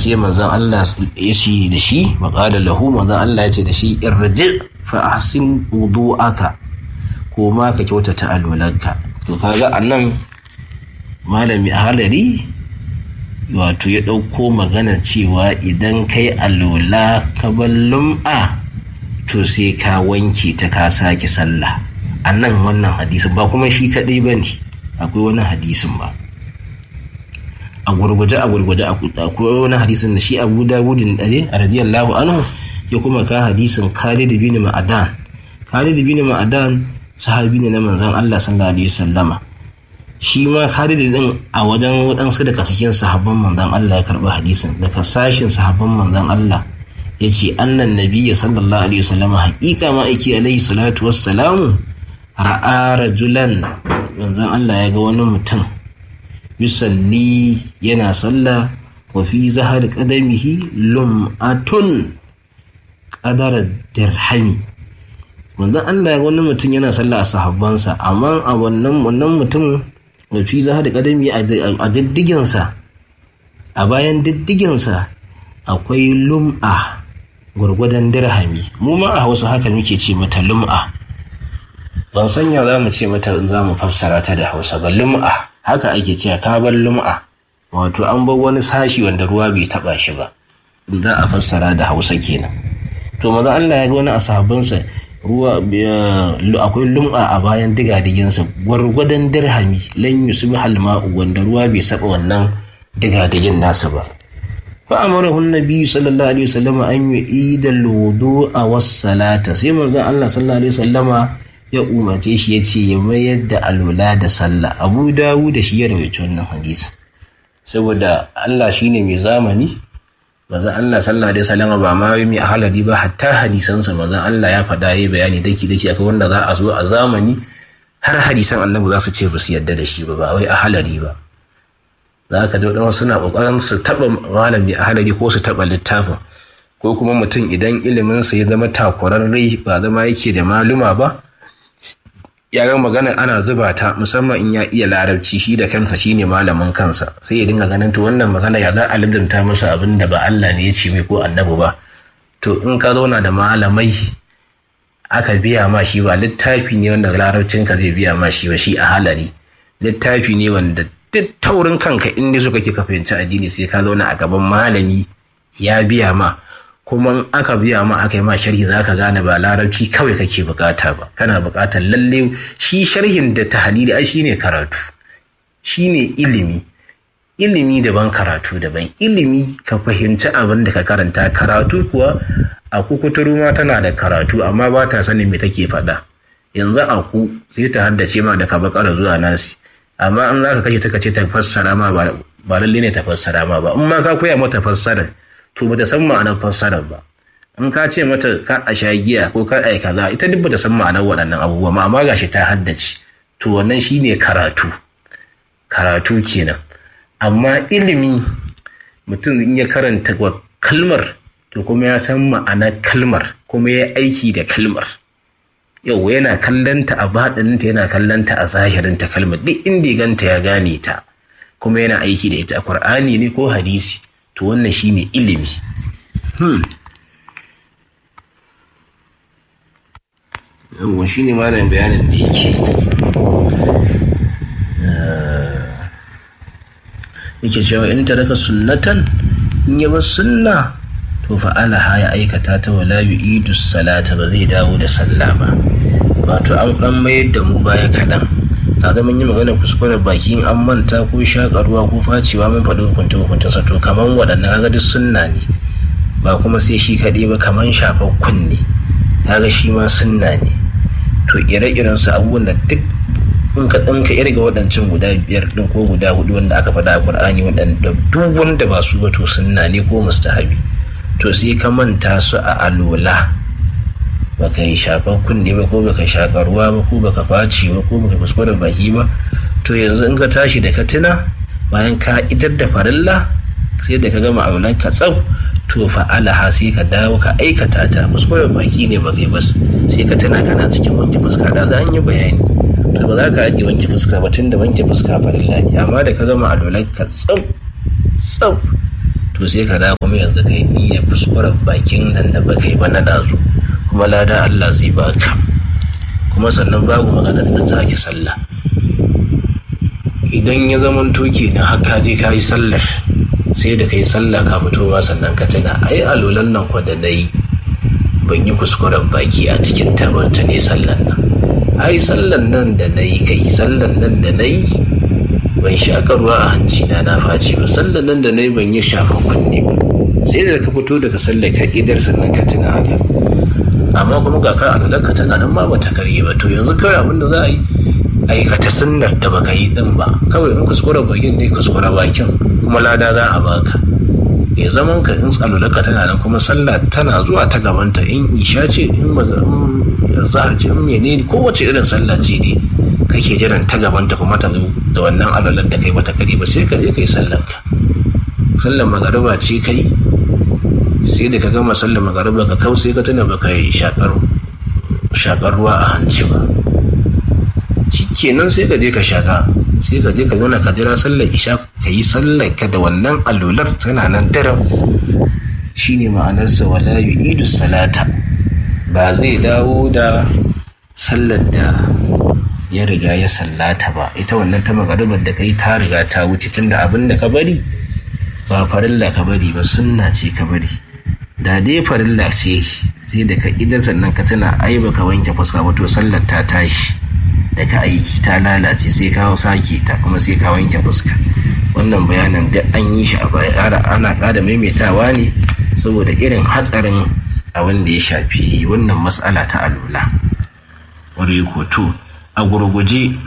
sai manzon Allah ya ce da shi maƙala lahu manzon Allah ya ce da shi irji fa ahsin wudu'aka ko ma ka kyautata alwalanka to kaga annan malami a halari wato ya ɗauko magana cewa idan kai alola ka bar lum'a to sai ka wanke ta ka sake sallah a nan wannan hadisin ba kuma shi kaɗai ba ne akwai wani hadisin ba a gurguje a gurguje akwai wani hadisin da shi abu dawudin ɗare a radiyallahu anhu ya kuma ka hadisin khalid bin ma'adan khalid bin ma'adan sahabi ne na manzon Allah sallallahu alaihi wasallama shi ma Khalid din a wajen waɗansu daga cikin sahabban manzon Allah ya karɓi hadisin daga sashin sahabban manzon Allah ya ce annan nabiyya sallallahu alaihi wasallam haƙiƙa ma aiki alaihi salatu wassalamu ra'a rajulan manzon Allah ya ga wani mutum yusalli yana sallah wa fi zahar qadamihi lum'atun qadara dirhami manzon Allah ya ga wani mutum yana sallah a sahabbansa amma a wannan wannan mutum mafi za da kadami a diddiginsa a bayan diddiginsa akwai lum'a gwargwadon dirhami mu ma a hausa haka muke ce mata lum'a ban sanya za mu ce mata in za mu fassara ta da hausa ba lum'a haka ake ce ka bar lum'a wato an bar wani sashi wanda ruwa bai taba shi ba in za a fassara da hausa kenan to maza Allah ya ga wani a sahabbansa ruwa akwai lum'a a bayan digadiginsa gwargwadon dirhami lan yusuf halma'u wanda ruwa bai saba wannan digadigin nasa ba fa amarahu nabi sallallahu alaihi wasallam an yu'ida a was-salata sai manzon Allah sallallahu alaihi wasallama ya umarce shi ya ce ya mayar da alwala da sallah abu dawu da shi ya rawaito wannan hadisi saboda Allah shine mai zamani manzon Allah sallallahu alaihi wasallam ba ma mai ahalari ba hatta hadisansa manzon Allah ya faɗa yayi bayani daki daki akai wanda za a zo a zamani har hadisan annabi za su ce ba su yadda da shi ba ba wai ahalari ba za ka ji wadansu suna kokarin su taba malami ahalari ko su taba littafin ko kuma mutum idan ilimin sa ya zama takurarre ba zama yake da maluma ba yaran magana ana zuba ta musamman in ya iya larabci shi da kansa shine malamin kansa sai ya dinga ganin to wannan magana ya za a lidanta masa abin da ba Allah ne ya ce mai ko annabi ba to in ka zauna da malamai aka biya ma shi ba littafi ne wanda larabcin ka zai biya ma shi ba shi a halari littafi ne wanda duk taurin kanka in dai suka ke ka fahimci addini sai ka zauna a gaban malami ya biya ma kuma in aka biya ma aka yi ma sharhi za ka gane ba larabci kawai kake bukata ba kana bukatar lalle shi sharhin da tahalili ai shine karatu shine ilimi ilimi daban karatu daban ilimi ka fahimci abin da ka karanta karatu kuwa a kukuturu ma tana da karatu amma ba ta sanin me take faɗa yanzu a ku sai ta haddace ma da ka bakara zuwa nasi amma in za ka kashe ta kace ta fassara ma ba lalle ne ta fassara ma ba in ma ka koya mata fassara to bata san ma'anar fassarar ba in ka ce mata ka a sha giya ko ka ai kaza ita duk bata san ma'anar waɗannan abubuwa ma amma gashi ta haddace to wannan shine karatu karatu kenan amma ilimi mutum in ya karanta kalmar to kuma ya san ma'anar kalmar kuma ya aiki da kalmar yau yana kallanta a baɗininta yana kallanta a zahirinta kalmar duk inda ya ganta ya gane ta kuma yana aiki da ita a Kur'ani ne ko hadisi to wannan shine ilimi hmm. yawon shine malamin bayanin da yake yake cewa in taraka sunnatan in ya bar sunna to fa'alaha ya aikata ta wala yu'idu salata ba zai dawo da sallah ba wato an dan mayar da mu baya kaɗan ta zama yi magana kuskuren baki an manta ko shakarwa ko facewa mun faɗi hukunta hukunta sa to kaman waɗannan kaga duk sunna ne ba kuma sai shi kaɗai ba kaman shafar kunne kaga shi ma sunna ne to ire-iren su abubuwan da duk in ka ɗinka irga waɗancan guda biyar ɗin ko guda hudu wanda aka faɗa a ƙur'ani waɗanda duk wanda ba su ba to sunna ne ko mustahabi to sai ka manta su a alola baka yi shafan kunne ba ko baka shaƙa ruwa ba ko baka faci ba ko baka kuskure baki ba to yanzu in ka tashi da ka tuna bayan ka idar da farilla sai da ka gama aulan ka tsab to fa'alaha sai ka dawo ka aikata ta kuskure baki ne ba kai bas sai ka tuna kana cikin wanke fuska da za an yi bayani to ba za ka ajiye wanke fuska ba tun da wanke fuska farilla ne amma da ka gama aulan ka tsab tsab to sai ka da kuma yanzu kai niyyar kuskuren bakin nan da baka yi ba na dazu kuma lada Allah zai baka kuma sannan babu magana da ka sake sallah idan ya zama toke na haka je ka yi sallar sai da ka yi sallah ka fito ma sannan ka tuna ai alolan nan kwa da na yi ban yi kuskuren baki a cikin tabarta ne sallan nan ai sallan nan da na yi kai sallan nan da na yi ban shaƙa ruwa a hanci na na faci ba sallan nan da na yi ban yi shafan kunne ba sai da ka fito daga sallar ka idar sannan ka tuna haka amma kuma ga ka alolan ka tana nan ma bata karye ba to yanzu kawai abin da za a yi aikata sunnar da baka yi din ba kawai in kuskure bakin ne kuskure bakin kuma lada za a baka ya zaman ka in tsalolaka tana nan kuma sallah tana zuwa ta gabanta in isha ce in zahar ce in mene ne kowace irin sallah ce ne kake jiran ta gabanta kuma ta zo da wannan alolar da kai bata kare ba sai ka je kai sallar ka sallar magariba ce kai sai da ka gama sallar magariba ka kau sai ka tuna baka yi shakar ruwa a hanci ba kenan sai ka je ka shaka sai ka je ka zauna ka jira sallar isha ka yi sallar ka da wannan allular tana nan daram shine ma'anarsa wala yu'idu salata ba zai dawo da sallar da ya riga ya sallata ba ita wannan ta magaribar da kai ta riga ta wuce tunda abin da ka bari ba farilla ka bari ba sunna ce ka bari da dai farilla ce sai da ka idan sannan ka tana ai baka wanke fuska ba to sallar ta tashi da ka aiki ta lalace sai ka sake ta kuma sai ka wanke fuska wannan bayanan da an yi shi a baya ana ƙara maimaitawa ne saboda irin hatsarin abin da ya shafi wannan matsala ta alula wani hoto a gurguje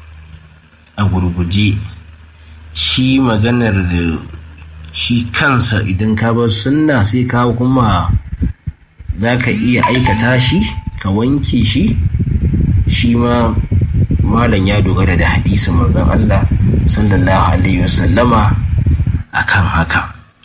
a gurguje shi maganar da shi kansa idan ka bar sunna sai ka kuma za ka iya aikata shi ka wanke shi shi ma malam ya dogara da hadisin manzon Allah sallallahu alaihi wasallama akan haka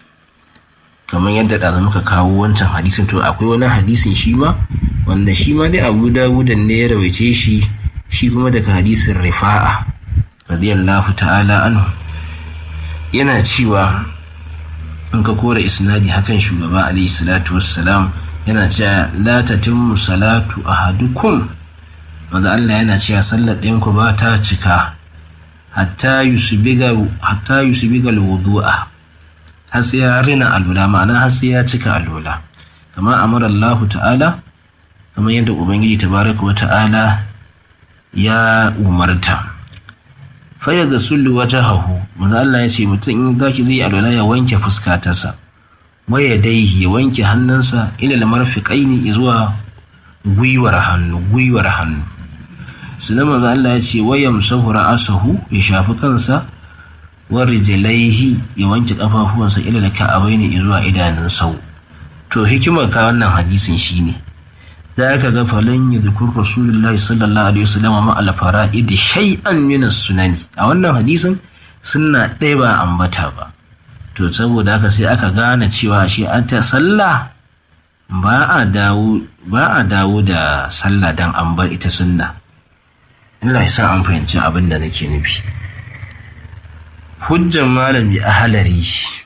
kamar yadda da muka kawo wancan hadisin to akwai wani hadisin shi ma wanda shi ma dai Abu Dawud ne ya rawaice shi shi kuma daga hadisin Rifa'a radiyallahu ta'ala anhu yana cewa in ka kora isnadi hakan shugaba alaihi salatu wassalam yana cewa la tatimmu salatu ahadukum wanda Allah yana cewa sallar ɗayanku ba ta cika hatta yusubiga wudu'a har sai ya rina alula ma'ana har sai ya cika alula kama amara Allah ta'ala kamar yadda ubangiji tabaraka wa ta'ala ya umarta faya ga sullu wata hahu wanda Allah ya ce mutum in zaki zai alula ya wanke fuskatarsa waya dai ya wanke hannunsa ila lamarfiƙaini zuwa gwiwar hannu gwiwar hannu sunan manzo Allah ya ce wayam sahura asahu ya shafi kansa wa rijlaihi ya wanke kafafuwansa ila da ka'abaini zuwa idanun sau to hikimar ka wannan hadisin shine za ka ga falan ya zikur rasulullahi sallallahu alaihi wasallam ma al fara'id shay'an min sunani a wannan hadisin sunna ɗaya ba ambata ba to saboda haka sai aka gane cewa shi an ta sallah ba a dawo ba a dawo da sallah dan an bar ita sunna Allah ya sa an fahimci abin da nake nufi hujjan malami a halari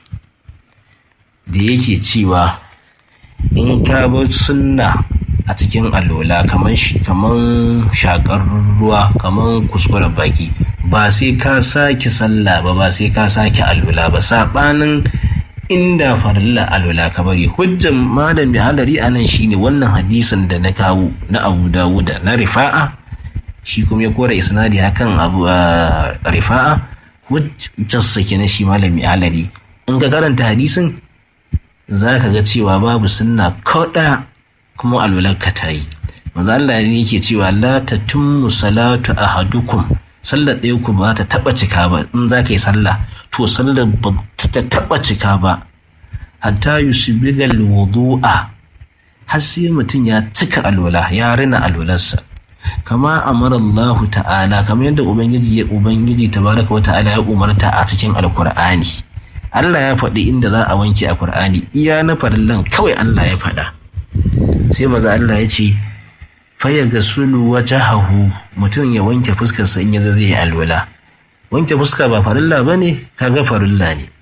da yake cewa in ka bar sunna a cikin alola kamar shakar ruwa kamar kuskuren baki ba sai ka sake sallah ba ba sai ka sake alola ba saɓanin inda farilla alola ka bari hujjan malami halari a nan shine wannan hadisin da na kawo na abu dawuda na rifa'a shi kuma ya kora isnadi hakan abu rifa'a hujjarsa kenan shi malami halari in ka karanta hadisin za ka ga cewa babu sunna kaɗa kuma alwalarka ta yi manzo Allah ne yake cewa la tatimmu salatu ahadukum sallar ɗaya ku ba ta taɓa cika ba in za ka yi sallah to sallar ba ta taɓa cika ba hatta yusbigal wudu'a har sai mutum ya cika alwala ya rina alwalarsa kama amara Allah ta'ala kamar yadda ubangiji ya ubangiji tabaraka wa ta'ala ya umarta a cikin alkur'ani Allah ya faɗi inda za a wanke a Kur'ani iya na farillan kawai Allah ya faɗa sai maza Allah ya ce faya ga sulu hahu mutum ya wanke fuskarsa in yanzu zai yi alwala wanke fuska ba farilla ba ne kaga farilla ne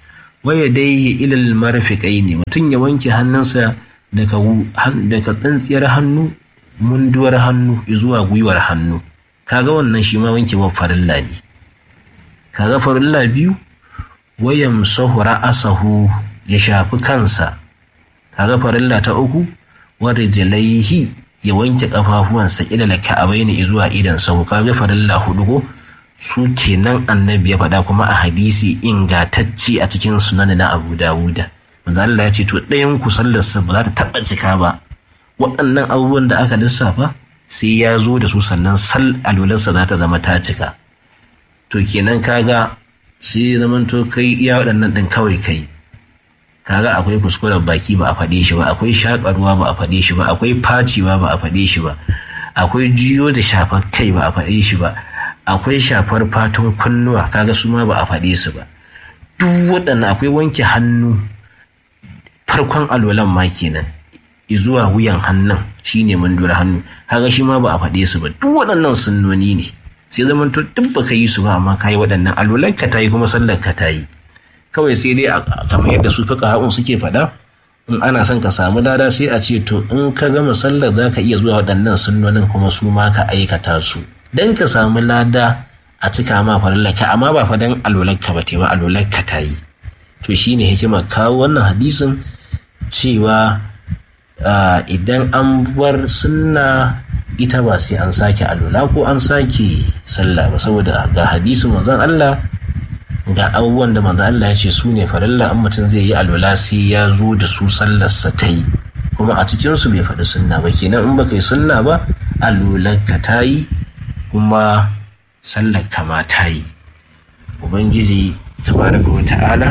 waya dai ilal marfiƙai ne mutum ya wanke hannunsa daga tsintsiyar hannu munduwar hannu zuwa gwiwar hannu kaga wannan shi ma wankewar farilla ne kaga farilla biyu wayan sahu ra'asahu ya shafi kansa kaga farilla ta uku wadda jalaihi ya wanke kafafuwansa ilal ka'abaini zuwa idan sahu kaga farilla hudu ko su kenan annabi ya faɗa kuma a hadisi ingatacce a cikin sunan na abu dawuda manzo Allah ya ce to ɗayan ku sallarsa ba za ta taɓa cika ba waɗannan abubuwan da aka lissafa sai ya zo da su sannan sal alularsa za ta zama ta cika to kenan kaga sai zaman to kai iya waɗannan ɗin kawai kai kaga akwai kuskuren baki ba a faɗe shi ba akwai shaƙarwa ba a faɗe shi ba akwai faciwa ba a faɗe shi ba akwai jiyo da shafar kai ba a faɗe shi ba akwai shafar fatun kunnuwa kaga su ma ba a faɗe su ba duk waɗannan akwai wanke hannu farkon alwalan ma kenan zuwa wuyan hannun shine mandura hannu kaga shi ma ba a faɗe su ba duk waɗannan sunnoni ne sai zaman to duk baka yi su ba amma kayi waɗannan alwalan ka tayi kuma sallar ka tayi kawai sai dai kamar yadda su fuka haƙun suke faɗa in ana son ka samu lada sai a ce to in ka gama sallar za ka iya zuwa waɗannan sunnonin kuma su ma ka aikata su dan ka samu lada a cika ma farillaka amma ba fa dan alwalarka ba te ba alwalarka ta yi to shine hikima kawo wannan hadisin cewa idan an bar sunna ita ba sai an sake alwala ko an sake sallah ba saboda ga hadisin manzon Allah ga abubuwan da manzon Allah ya ce su ne farilla an mutum zai yi alwala sai ya zo da su sallarsa ta yi kuma a cikinsu bai faɗi sunna ba kenan in baka yi sunna ba alwalarka ta yi kuma sallar kama ta yi ubangiji tabaraka wa ta'ala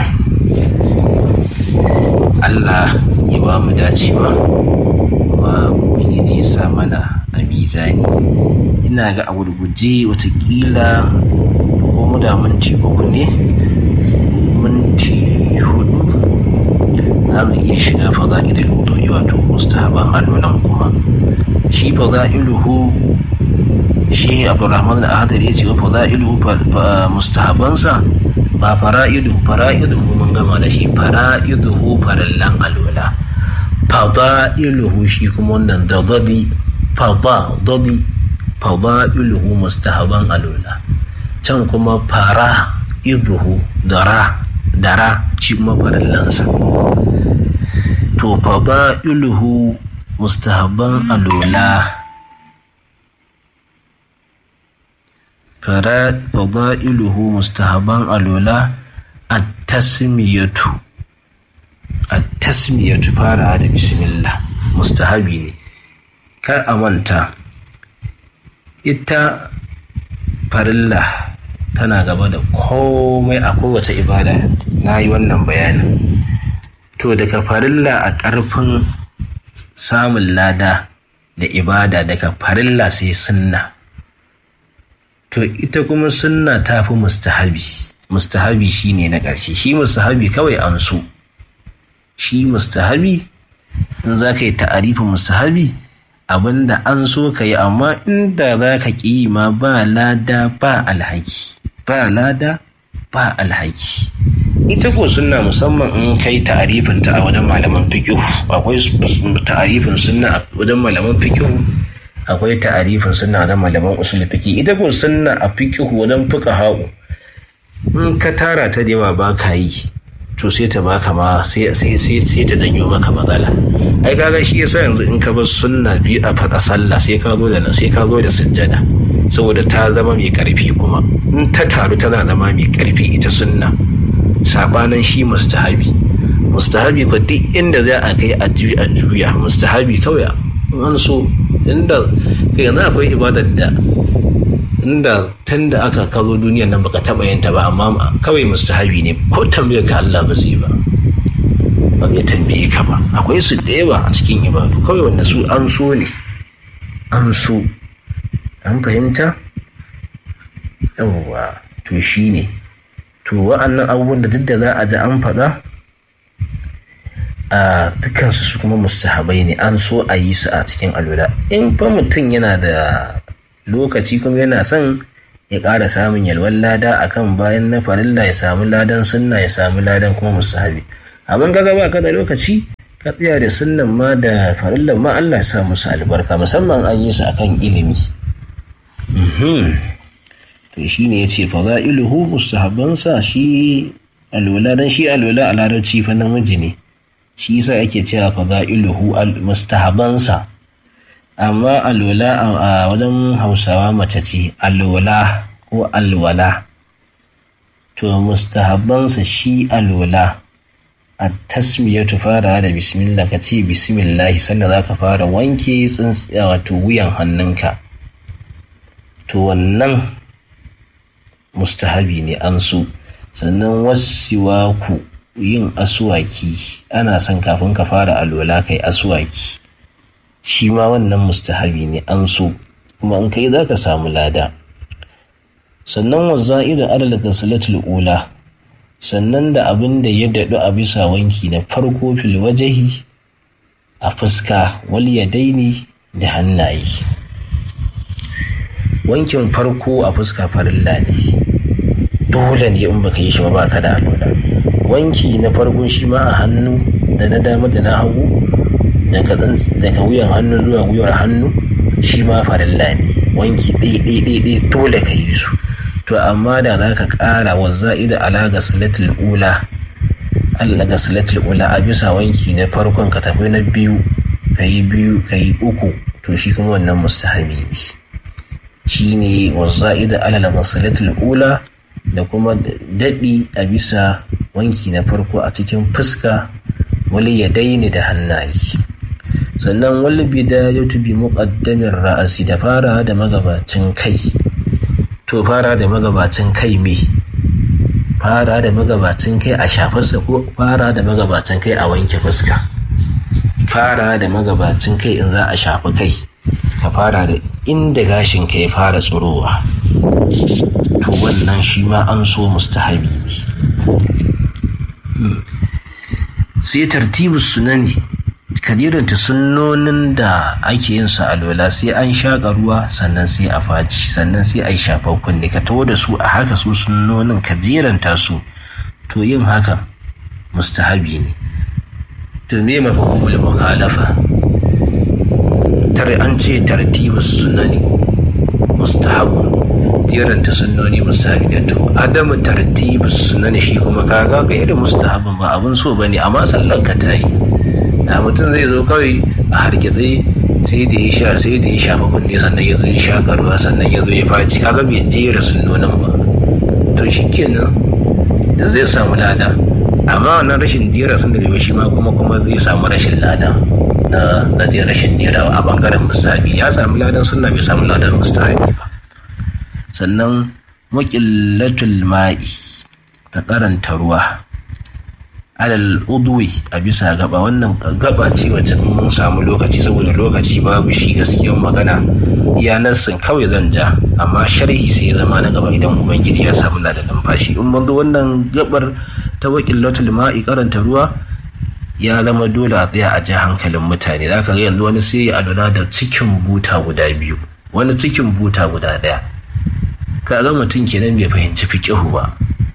allah ya ba mu dacewa kuma ubangiji ya sa mana a mizani ina ga a gurguje watakila ko mu da minti uku ne minti hudu za mu iya shiga fada'ilul wudu'i wato mustahaban alwalan kuma shi fada'iluhu shi abdurrahman al-ahadar ya ce wa fada'iluhu mustahabansa ba fara'iduhu fara'iduhu mun gama da shi fara'iduhu farallan alwala fada'iluhu shi kuma wannan da dadi fada dadi fada'iluhu mustahaban alwala can kuma fara'iduhu dara dara shi kuma farallansa to fada'iluhu mustahaban alwala fada'iluhu mustahaban alwala at-tasmiyatu at-tasmiyatu fara da bismillah mustahabi ne kar a manta ita farilla tana gaba da komai a kowace ibada na yi wannan bayanin to daga farilla a ƙarfin samun lada da ibada daga farilla sai sunna to ita kuma sunna ta fi mustahabi mustahabi shine na ƙarshe shi mustahabi kawai an so shi mustahabi in za ka yi ta'arifin mustahabi abinda an so ka yi amma inda za ka ƙi ma ba lada ba alhaki ba lada ba alhaki ita ko sunna musamman in kai ta'arifin ta a wajen malaman fiqh akwai ta'arifin sunna a wajen malaman fiqh akwai ta'arifin sunna wajen malaman usul fiqh ita ko sunna a fiqh wajen fuqaha in ka tara ta da yawa ba ka yi to sai ta baka ma sai sai sai ta janyo maka matsala ai kaga shi yasa yanzu in ka bar sunna biyu a faɗa sallah sai ka zo da sai ka zo da sujjada saboda ta zama mai karfi kuma in ta taru tana zama mai karfi ita sunna sabanin shi mustahabi mustahabi ko duk inda za a kai a juya mustahabi kawai an so inda kai yanzu akwai ibadar da inda tun da aka kazo duniyar nan baka taba yin ta ba amma kawai mustahabi ne ko tambayar ka Allah ba zai ba ba zai tambaye ka ba akwai su da yawa a cikin ibadu kawai wanda su an so ne an so an fahimta yawwa to shi ne to wa'annan abubuwan da duk da za a ji an faɗa a dukansu su kuma mustahabai ne an so a yi su a cikin alwala in fa mutum yana da lokaci kuma yana son ya ƙara samun yalwan lada akan bayan na farilla ya samu ladan sunna ya samu ladan kuma musahabi amma kaga ba ka da lokaci ka tsaya da sunnan ma da farillan ma Allah ya sa musu albarka musamman an yi su akan ilimi to shi ne ya ce fada'iluhu mustahabbansa shi alwala dan shi alwala a larabci fa namiji ne shi yasa ake cewa fada'iluhu mustahabbansa amma alwala a wajen hausawa mace ce alwala ko alwala to mustahabbansa shi alwala a tasmiyatu fara da bismillah ka ce bismillah sannan za ka fara wanke tsintsiya wato wuyan hannunka to wannan mustahabi ne an so sannan wasiwaku yin asuwaki ana son kafin ka fara alwala kai asuwaki shi ma wannan mustahabi ne an so kuma in kai za ka samu lada sannan waza'idu adala salatul ula sannan da abin da ya daɗu a bisa wanki na farko fil wajahi a fuska wal yadaini da hannaye wankin farko a fuska farilla ne dole ne in baka yi shi ba baka da alwala wanki na farko shi ma a hannu da na dama da na hagu daga wuyan hannu zuwa gwiwar hannu shi ma farilla ne wanki ɗaiɗaiɗaiɗai dole ka yi su to amma da za ka ƙara wa za'ida ala ga silatul ula Allah ga silatul ula a bisa wanki na farkon ka tafi na biyu ka yi biyu ka yi uku to shi kuma wannan mustahabi ne shi ne wa za'ida ala ga silatul ula da kuma daɗi a bisa wanki na farko a cikin fuska wali ya daini da hannaye sannan wani bidayatu bi muqaddamin ra'asi da fara da magabacin kai to fara da magabacin kai me fara da magabacin kai a shafarsa ko fara da magabacin kai a wanke fuska fara da magabacin kai in za a shafi kai ka fara da inda gashin ka ya fara tsurowa to wannan shi ma an so mustahabi ne sai tartibu sunani kadiranta sunnonin da ake yin su alwala sai an shaƙa ruwa sannan sai a faci sannan sai a yi shafar kunne ka taho da su a haka su sunnonin ka jeranta su to yin hakan mustahabi ne to me mafahimul mukhalafa tare an ce tartibu sunani mustahabun jeranta sunnoni mustahabi ne to adamu tartibu sunani shi kuma kaga ga irin mustahabin ba abun so bane amma sallan ka ta yi da mutum zai zo kawai a hargitse sai da ya sha sai da ya sha kunne sannan ya zo ya sha karuwa sannan ya zo ya faci kaga bai jera sunnonin ba to shi kenan da zai samu lada amma wannan rashin jera sun da bai shi ma kuma kuma zai samu rashin lada na na jera rashin jera a bangaren musabi ya samu ladan sunna bai samu ladan mustahabi ba sannan muqillatul ma'i ta karanta ruwa alal udwi a bisa gaba wannan gaba ce wacce mun samu lokaci saboda lokaci babu shi gaskiyar magana iya nassin kawai zan ja amma sharhi sai ya zama na gaba idan ubangiji ya samu na da numfashi in mun zo wannan gabar ta wakilatul ma'i karanta ruwa ya zama dole a tsaya a ja hankalin mutane zaka ga yanzu wani sai ya adana da cikin buta guda biyu wani cikin buta guda daya ka ga mutum kenan bai fahimci fiqihu ba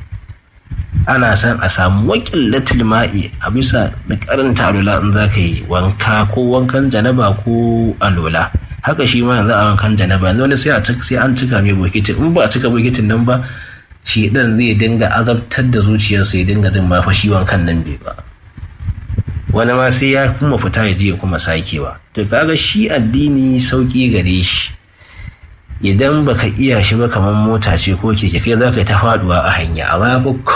ana son a samu wakilatul ma'i a bisa da karanta alola in za ka yi wanka ko wankan janaba ko alola haka shi ma yanzu a wankan janaba wani sai a sai an cika mai bokitin in ba a cika bokitin nan ba shi dan zai dinga azabtar da zuciyarsa ya dinga jin ma fa shi wankan nan bai ba wani ma sai ya kuma fita ya je ya kuma sakewa to kaga shi addini sauki gare shi idan baka iya shi ba kamar mota ce ko keke kai za ka yi ta faduwa a hanya amma ya fi